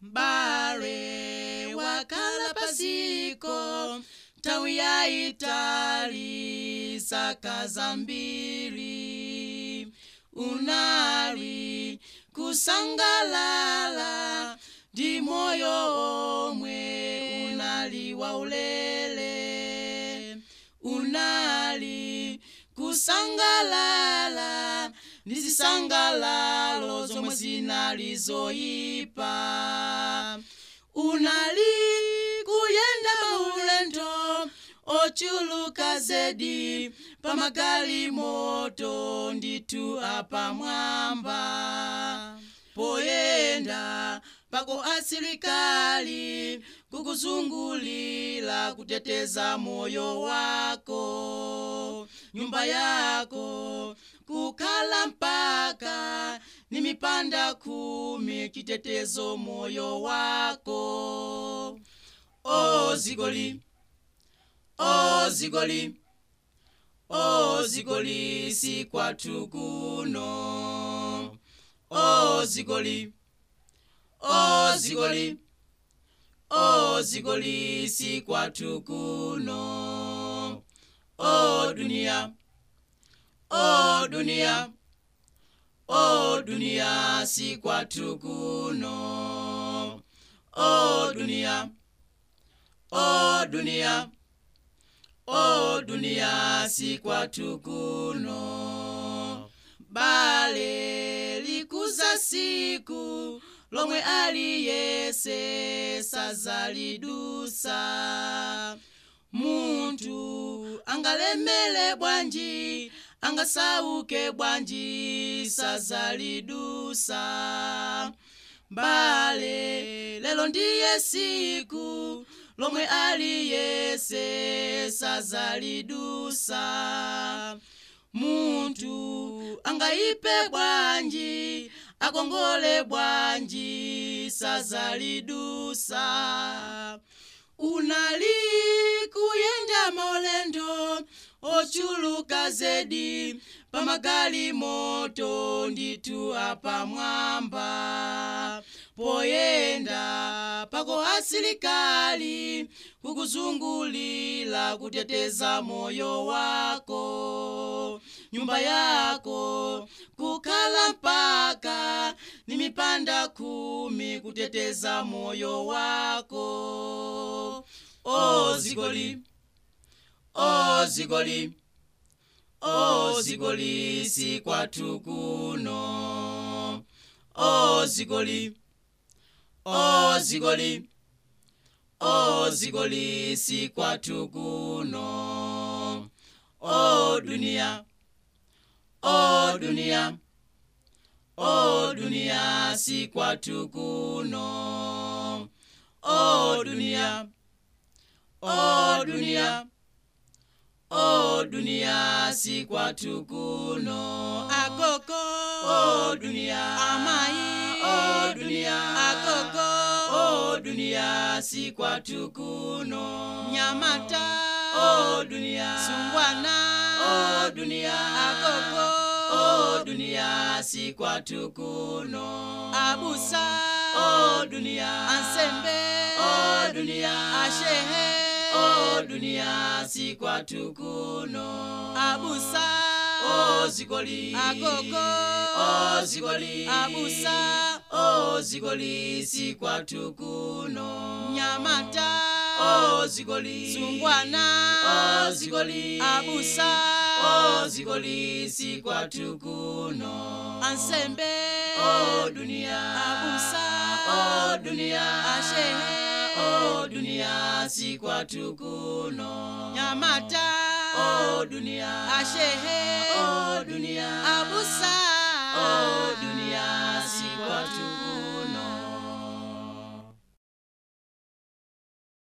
mbale wakhala pasiko nthawi yayitali saka zambiri unali kusangalala ndi moyo omwe unali waulere unali kusangalala ndi zisangalalo zomwe zinali zoyipa unali kuyenda maulendo ochuluka zedi pamagali moto nditu apamwamba poyenda pako asilikali kukuzungulira kuteteza moyo wako nyumba yako kukhala mpaka ni mipanda kumi chitetezo moyo wako o zigoli o zigoli o zigoli si kwathu kuno o zigoli o zigoli o zigoli si kwathu kuno o dunia o dunia o dunia si kwathu kuno o dunia o dunia o dunia si kwathu kuno bale likuza siku lomwe aliyese sazalidusa munthu angalemele bwanji angasauke bwanji sazalidusa bale lelo ndiye siku lomwe aliyese sazalidusa munthu angayipe bwanji akongole bwanji sazalidusa unali kuyenda maulendo ochuluka zedi pamagali moto nditu apamwamba poyenda pako asilikali kukuzungulira kuteteza moyo wako nyumba yako kukhala mpaka ni mipanda kumi kuteteza moyo wako o zigoli o zigoli o zigoli si kwathu kuno o zigoli o zigoli o zigoli si kwathu kuno o dunia o dunia o dunia si kwathu kuno o dunia o dunia o dunia si kwathu kuno agogo o dunia amayi o dunia agogo o dunia si kwathu kuno nyamata o dunia sungwana o dunia agogo o dunia si kwathu kuno abusa o dunia ansembe o dunia ashehe o dunia si kwathu kuno abusa o zigoli agogo o zigoli abusa o zigoli si kwathu kuno nyamata o zigoli sungwana o zigoli abusa o zigoli si kwathu kuno ansembe o dunia abusa o dunia ashehe o dunia si kwathu kuno nyamata o dunia ashehe o dunia